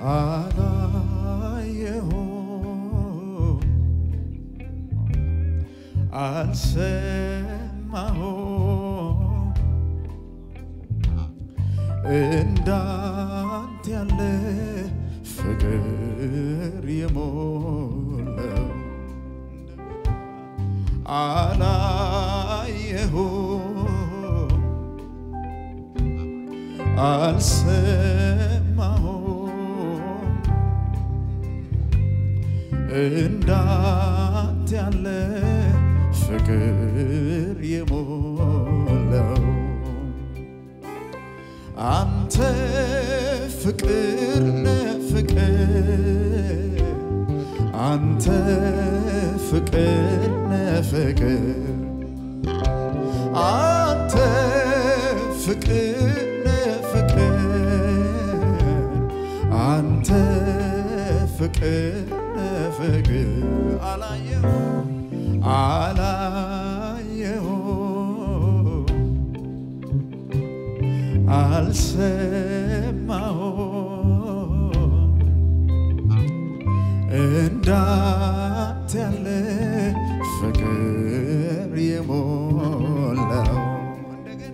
አላየሁም አልሰማሁም እንዳንተ ያለ ፍቅር የሞላው አላየሁም አልሰማሁም እንዳንተ ያለ ፍቅር የሞላው አንተ ፍቅር ነህ ፍቅር አንተ ፍቅር ነህ ፍቅር አንተ ፍቅር ነህ ፍቅር አንተ ፍቅር ነህ ፍቅር አላየሁም አላየሁም አልሰማሁም እንዳንተ ያለ ፍቅር የሞላው እንደገና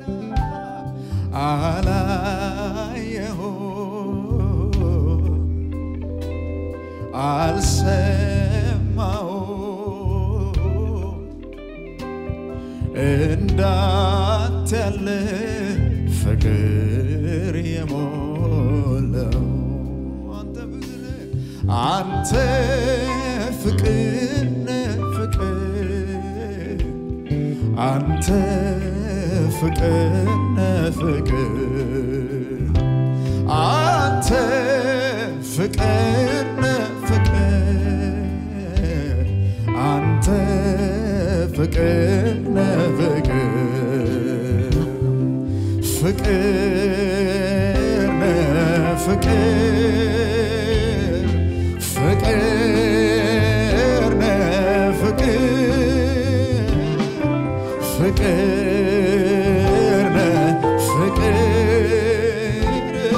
አላየሁም አልሰማሁም እንዳንተ ያለ ፍቅር የሞላው አንተ ፍቅር ነህ ፍቅር አንተ ፍቅር ነህ ፍቅር አንተ ፍቅር ነህ ፍቅር አንተ ፍቅር ነህ ፍቅር ፍቅር ነህ ፍቅር ፍቅር ነህ ፍቅር ፍቅር ነህ ፍቅር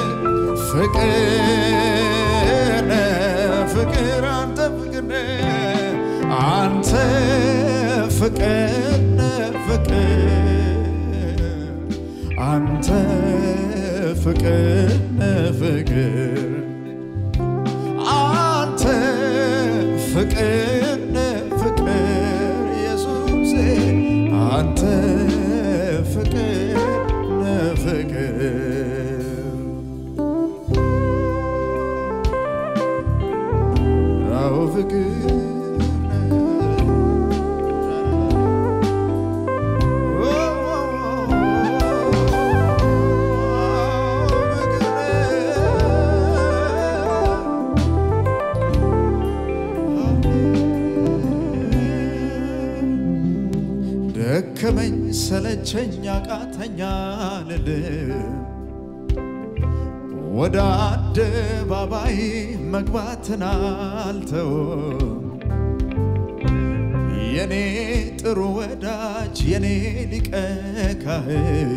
ፍቅር ነህ ፍቅር አንተ ፍቅር ነህ አንተ ፍቅር ነህ ፍቅር አንተ ፍቅር ነህ ፍቅር አንተ ፍቅር ነህ ፍቅር ኢየሱሴ አንተ ፍቅር ነህ ፍቅር አዎ ፍቅር ነህ ደከመኝ ሰለቸኝ አቃተኛ ልልም ወደ አደባባይ መግባትን አልተውም የኔ ጥሩ ወዳጅ የኔ ሊቀ ካህን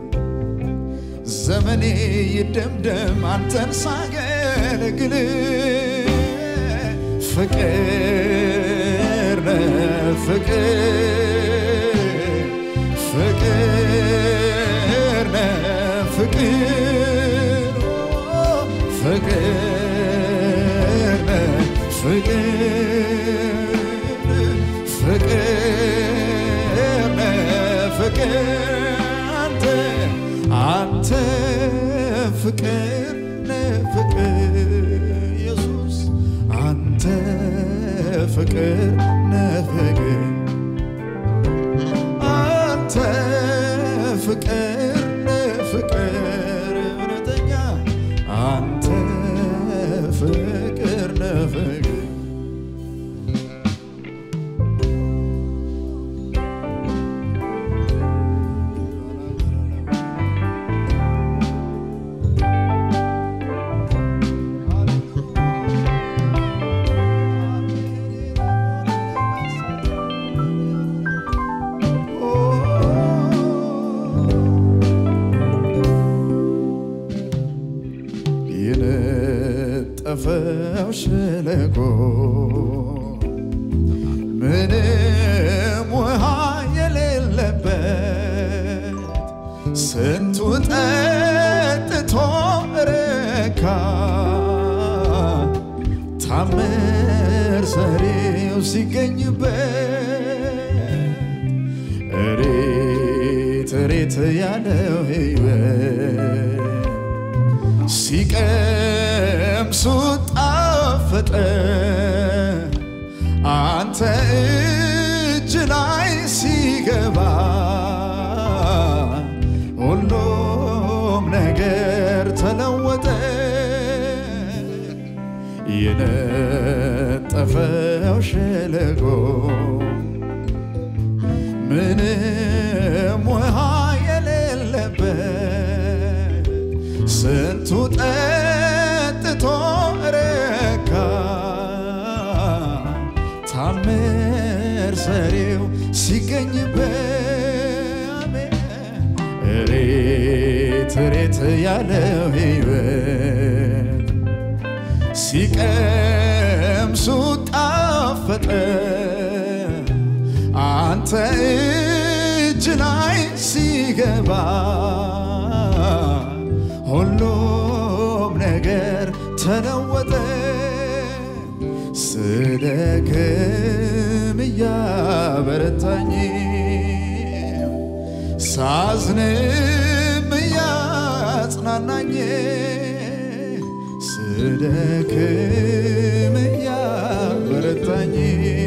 ዘመኔ ይደምደም አንተን ሳገለግል ፍቅር ነህ ፍቅር ፍቅር ነህ ፍቅር ፍቅር ነህ ፍቅር ፍቅር ነህ ፍቅር አንተ አንተ ፍቅር ነህ ፍቅር ኢየሱስ አንተ ፍቅር ነህ ፍቅር አንተ ፍቅር ነህ ፍቅር እውነተኛ አንተ ፍቅር ነህ ፍቅር የነጠፈው ሸለቆ ምንም ውሃ የሌለበት ስንቱ ጠጥቶ ረካ ታምር ሰሪው ሲገኝበት እሬት እሬት ያለው ሕይወት ሲቀምሱ ጣፈጠ አንተ እጅ ላይ ሲገባ ሁሉም ነገር ተለወጠ። የነጠፈው ሸለቆ ምንም ውሃ የሌለበት ስንቱ ጠጥቶ ረካ ታምር ሰሪው ሲገኝበት እሬት እሬት ያለው ሕይወት ሲቀምሱ ጣፈጠ አንተ እጅ ላይ ሲገባ ሁሉም ነገር ተለወጠ። ስደክም እያበረታኝ ሳዝንም እያጽናናኝ ስደክም እያበረታኝ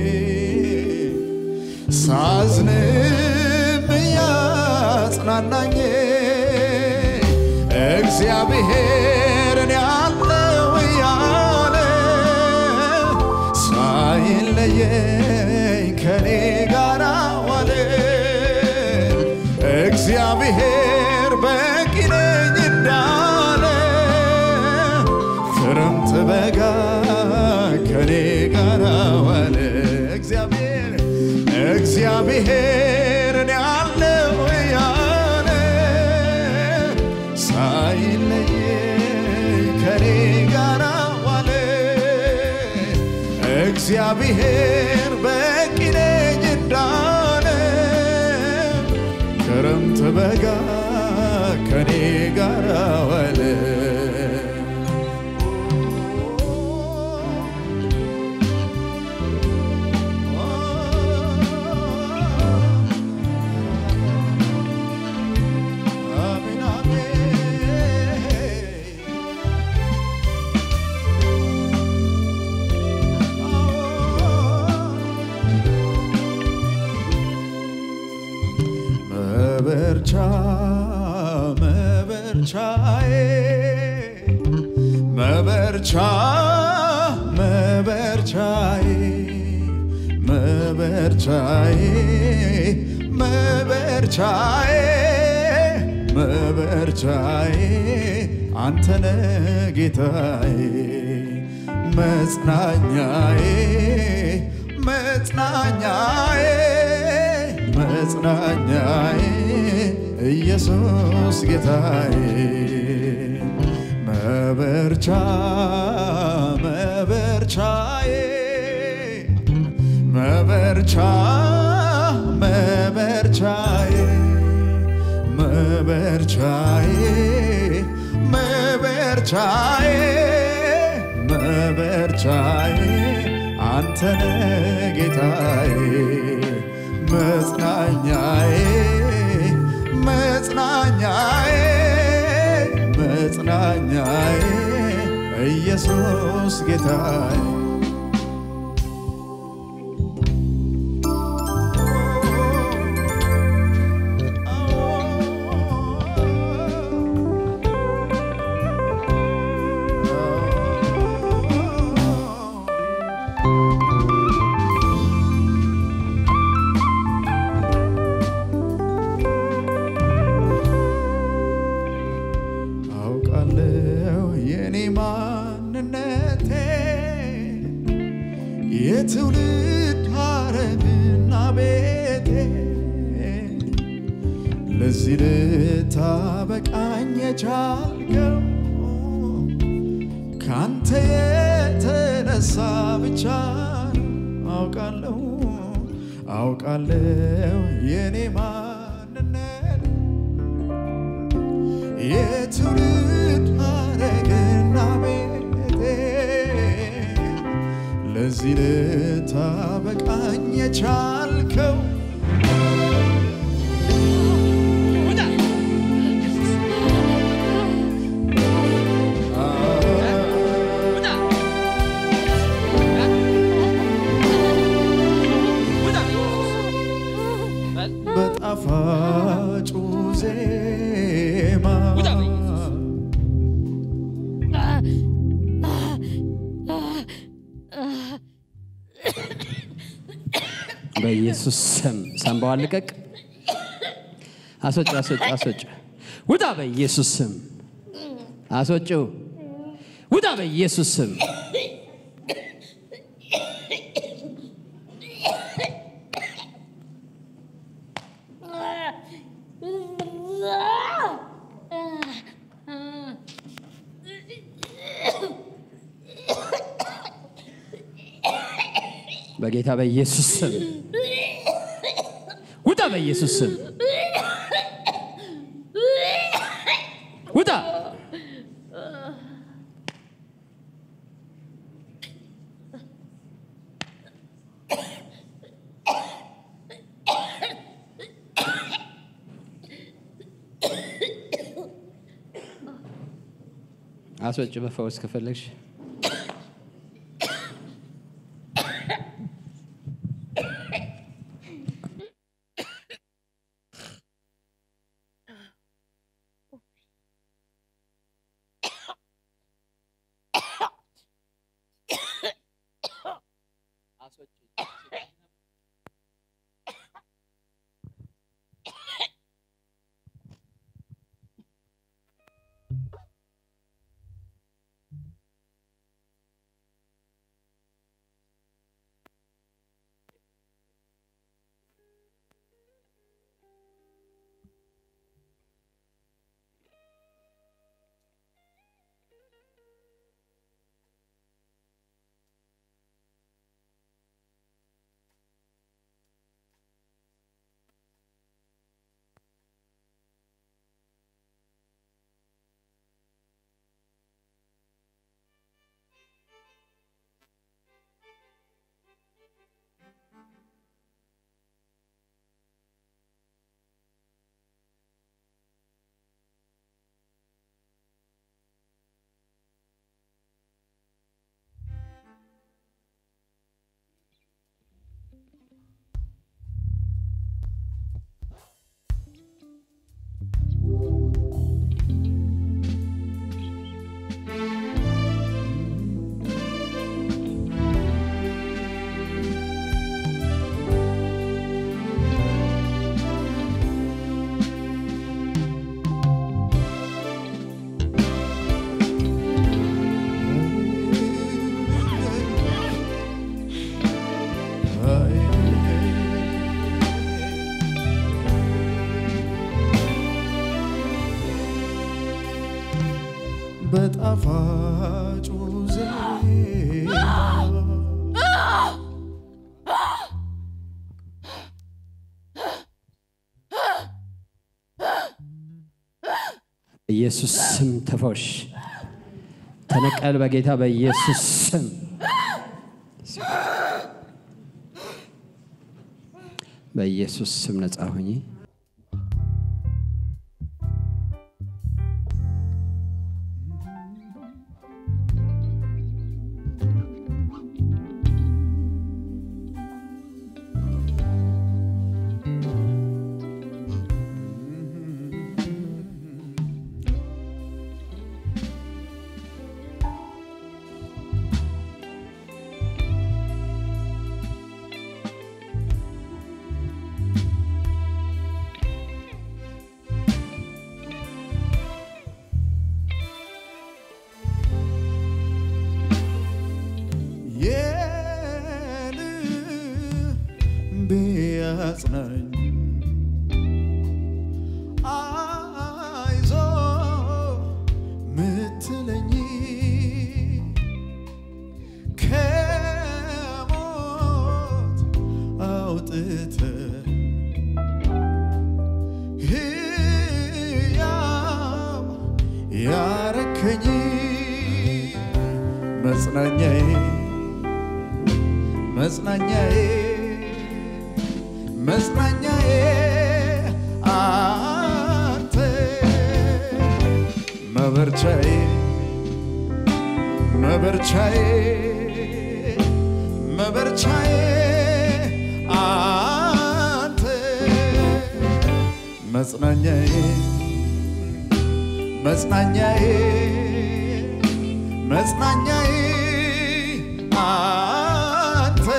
ሳዝንም እያጽናናኝ እግዚአብሔርን ያለው እያለ ሳይለየኝ ከኔ ጋር ዋለ። እግዚአብሔር በቂ ነኝ እንዳለ ክረምት በጋ ከኔ ጋር ዋለ። እግዚአብሔር እግዚአብሔርን ያለው እያለ ሳይለየኝ ከኔ ጋር ዋለ። እግዚአብሔር በቂ ነኝ እንዳለ ክረምት በጋ ከኔ ጋር ዋለ። አሜን አሜን መበርቻ መበርቻዬ መበርቻ መበርቻዬ መበርቻዬ መበርቻዬ መበርቻዬ አንተነ ጌታዬ መጽናኛዬ መጽናኛዬ መጽናኛዬ ኢየሱስ ጌታዬ መበርቻ መበርቻዬ መበርቻ መበርቻዬ መበርቻዬ መበርቻዬ መበርቻዬ አንተነ ጌታዬ መጽናኛዬ መጽናኛዬ መጽናኛዬ ኢየሱስ ጌታዬ አውቃለሁ የኔ ማንነቴ የትውልድ ሐረግና ቤቴ ለዚህ ልታበቃኝ የቻልከው ካንተ የተነሳ ብቻ አውቃለሁ አውቃለሁ የኔ ማንነት የትውልድ ሐረግና ቤቴ ለዚህ ልታበቃኝ የቻልከው በጣፋጩ ዜማ በኢየሱስ ስም ሳንባዋን ልቀቅ። አስወጭ አስወጭ አስወጭ። ውጣ በኢየሱስ ስም አስወጭው። ውጣ በኢየሱስ ስም በጌታ በኢየሱስ ስም ውጣ በኢየሱስ ስም ውጣ። አስወጭ በፈውስ ከፈለግሽ በጣፋጩ ዜማ በኢየሱስ ስም ተፈውሽ፣ ተነቀል። በጌታ በኢየሱስ ስም በኢየሱስ ስም ነጻ ሁኚ። ያረከኝ መጽናኛዬ መጽናኛዬ መጽናኛዬ አንተ መበርቻዬ መበርቻዬ መበርቻዬ አንተ መጽናኛዬ መጽናኛዬ መጽናኛዬ አንተ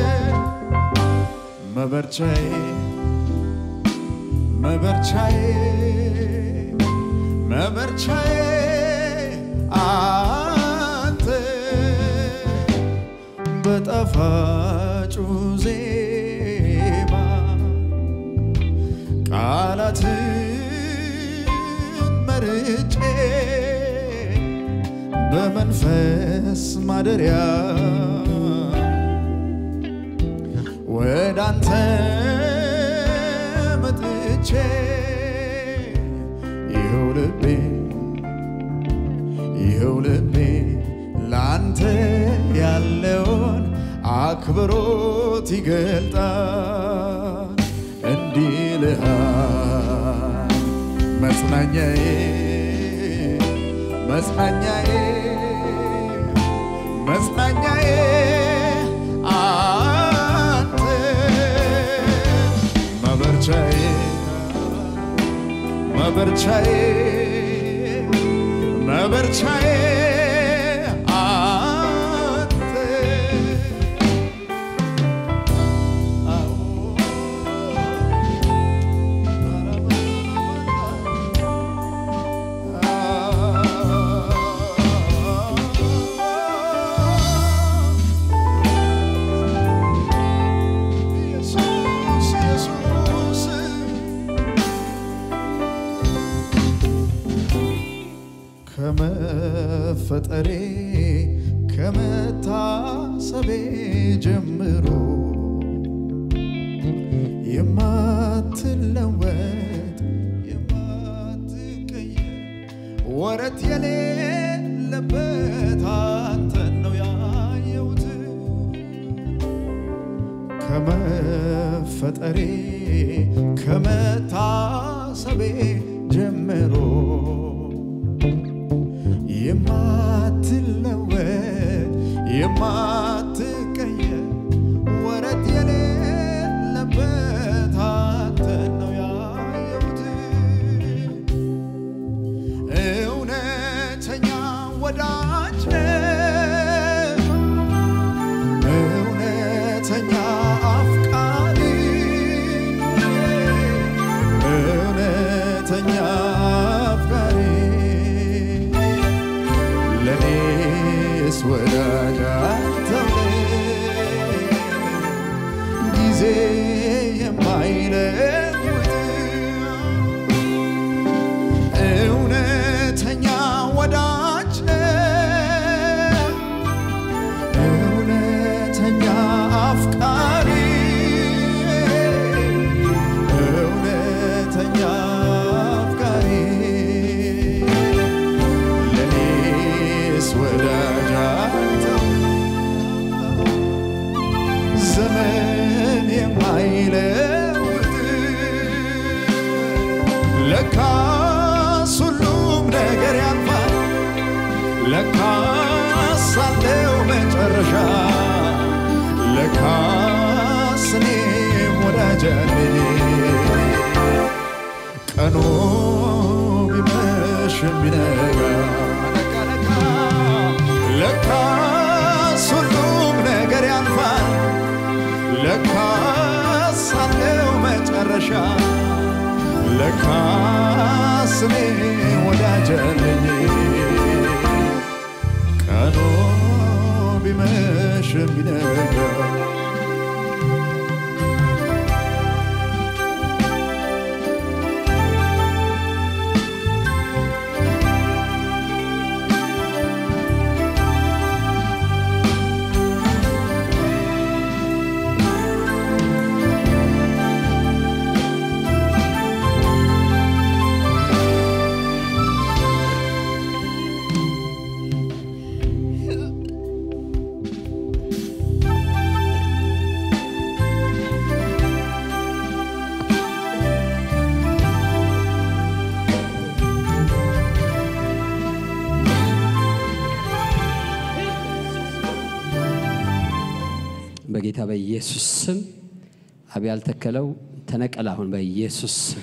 መበርቻዬ መበርቻዬ መበርቻዬ አንተ በጣፋጩ ዜማ ቃላትን መርጬ በመንፈስ ማደሪያ ወደ አንተ መጥቼ ይኸው ልቤ ይኸው ልቤ ላንተ ያለውን አክብሮት ይገልጣል። እንዲህ ልሃል መጽናኛዬ መጽናኛዬ መጽናኛዬ አንተ መበርቻዬ መበርቻዬ መበርቻዬ አንተ ኢየሱስ ኢየሱስ ከመፈጠሬ ከመታሰቤ ጀምሮ የማትለወጥ የማትቀየር ወረት የሌለበት አንተን ነው ያየሁት ከመፈጠሬ ከመታሰቤ ጀምሮ የማትለወጥ የማትቀየር ወረት የሌለበት አንተን ነው ያየሁት እውነተኛ ወዳጅ ነህ እውነተኛ አፍቃሪ እውነተኛ አፍቃሪ ለኔስ ወዳጅ አንተው ነህ ጊዜ የማይለውጥ እውነተኛ ወዳጅ ነህ እውነተኛ አፍቃሪ እውነተኛ አፍቃሪ ለኔስ ወዳጅ አንተው ዘመን የማይለውጥ ለካስ ሁሉም ነገር ያልፋል ለካስ አለው መጨረሻ ለካስ እኔም ወዳጅ አለኝ ቀኑ ቢመሽ ቢነጋ ነጋ ነጋ ለካስ ሁሉም ነገር ያልፋል ለካስ አለው መጨረሻ ለካስ እኔ ወዳጅ አለኝ ቀኑ ቢመሽ ቢነጋ በጌታ በኢየሱስ ስም አብ ያልተከለው ተነቀል አሁን በኢየሱስ ስም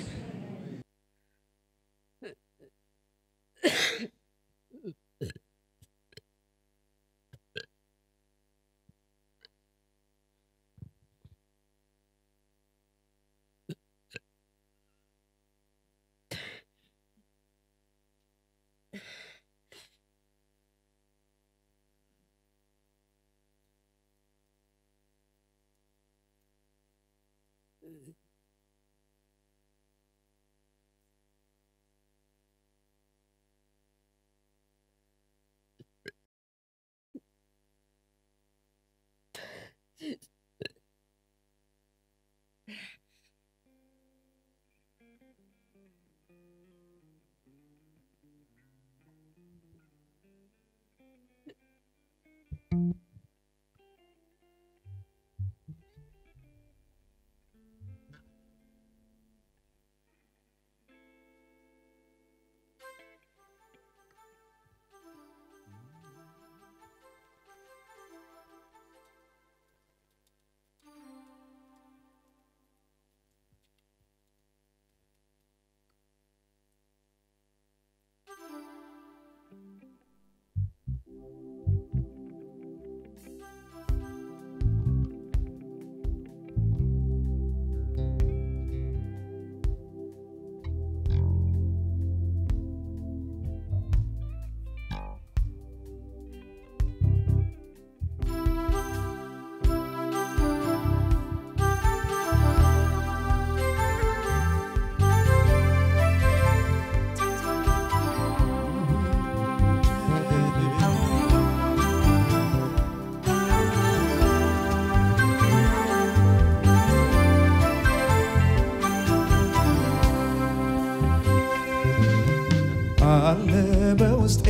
አለ በውስጤ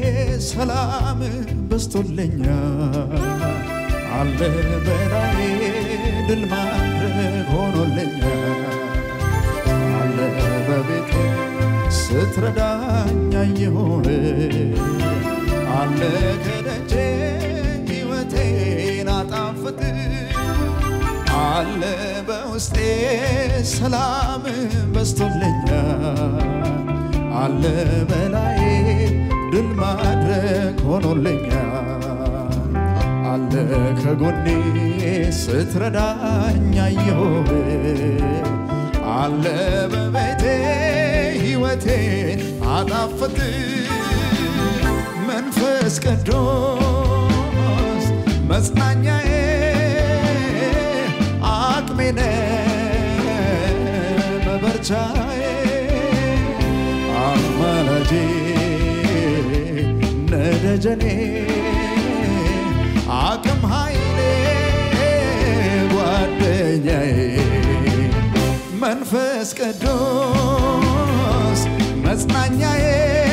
ሰላም በስቶልኛል አለ በላዬ ድል ማድረግ ሆኖልኛል አለ በቤቴ ስትረዳኝ አየሁህ አለ ከደጄ ሕይወቴን አጣፍጥ አለ በውስጤ ሰላም በስቶልኛል አለ በላዬ ድል ማድረግ ሆኖልኛል አለ ከጎኔ ስትረዳኝ አየሁህ አለ በቤቴ ሕይወቴን አጣፍጥ መንፈስ ቅዱስ መጽናኛዬ አቅሜነ መበርቻዬ አማላጄ ነደጀኔ አቅም ኃይሌ ጓደኛዬ መንፈስ ቅዱስ መጽናኛዬ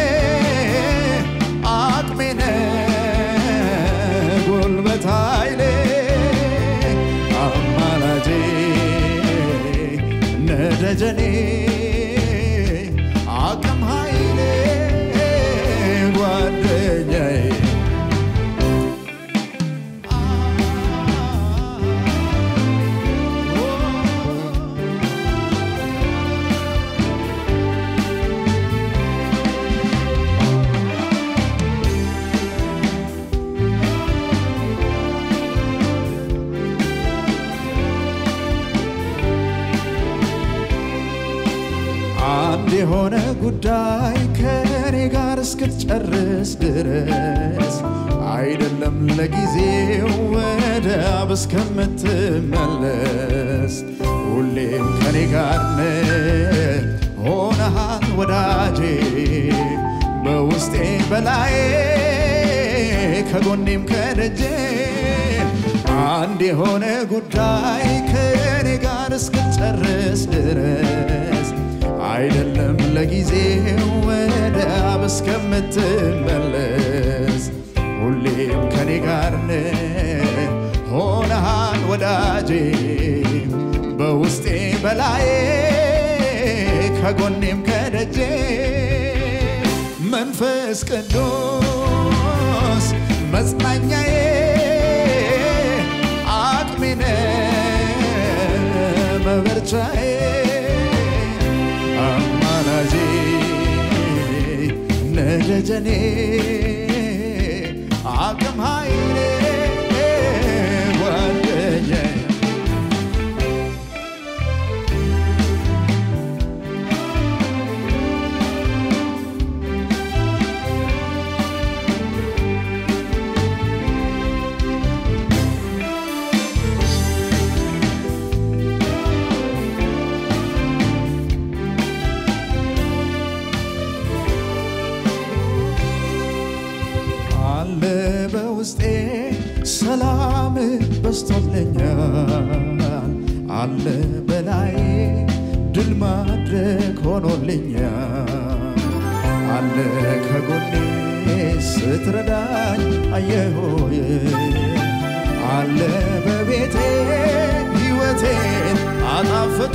አቅሜነ ጉልበት ኃይሌ አማላጄ ነደጀኔ አቅም ኃይሌ ጓደኛዬ አንድ የሆነ ጉዳይ ከኔ ጋር እስክትጨርስ ድረስ አይደለም ለጊዜው ወደ አብ እስከምትመለስ ሁሌም ከኔ ጋር ነህ ሆነሃል ወዳጄ በውስጤ በላዬ ከጎኔም ከደጄ አንድ የሆነ ጉዳይ ከኔ ጋር እስክትጨርስ ድረስ አይደለም ለጊዜው ወደ አብ እስከምትመለስ ሁሌም ከኔ ጋር ነህ ሆነሃል ወዳጄ በውስጤ በላዬ ከጎኔም ከደጄ መንፈስ ቅዱስ መጽናኛዬ አቅሜነ መበርቻዬ አማላጄ ነደጀኔ አቅም ኃይሌ ጓደኛዬ አለ በውስጤ ሰላም በስቶልኛል አለ በላይ ድል ማድረግ ሆኖልኛል አለ ከጎኔ ስትረዳኝ አየሆይ አለ በቤቴ ሕይወቴን አጣፍጥ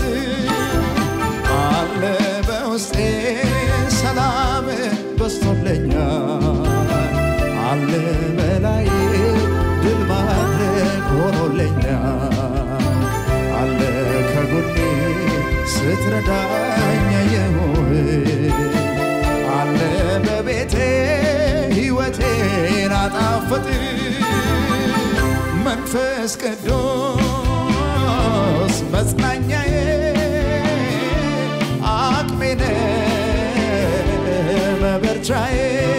አለ በውስጤ ሰላም በስቶልኛል አለ በላይ ድል ማድረግ ሆኖልኛል አለ ከጎኔ ስትረዳኝ የሆይ አለ በቤቴ ሕይወቴን አጣፈጥ መንፈስ ቅዱስ መጽናኛዬ አቅሜነ መበርቻዬ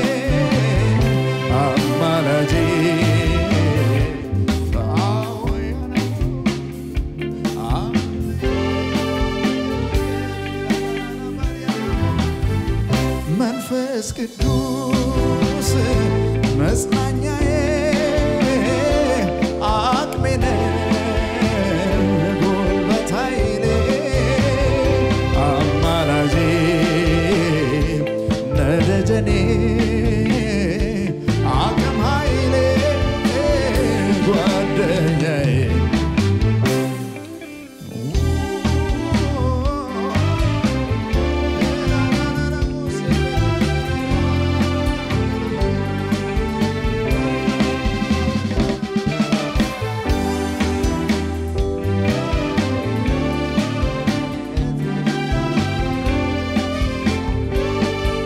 አማላጄ በአወያነ መንፈስ ቅዱስ መጽናኛዬ አቅሜነ ጉልበት ኃይሌ አማላጄ ነደጀኔ አቅም ኃይሌ ጓደኛዬ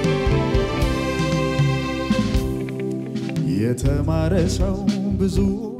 የተማረ ሰው ብዙ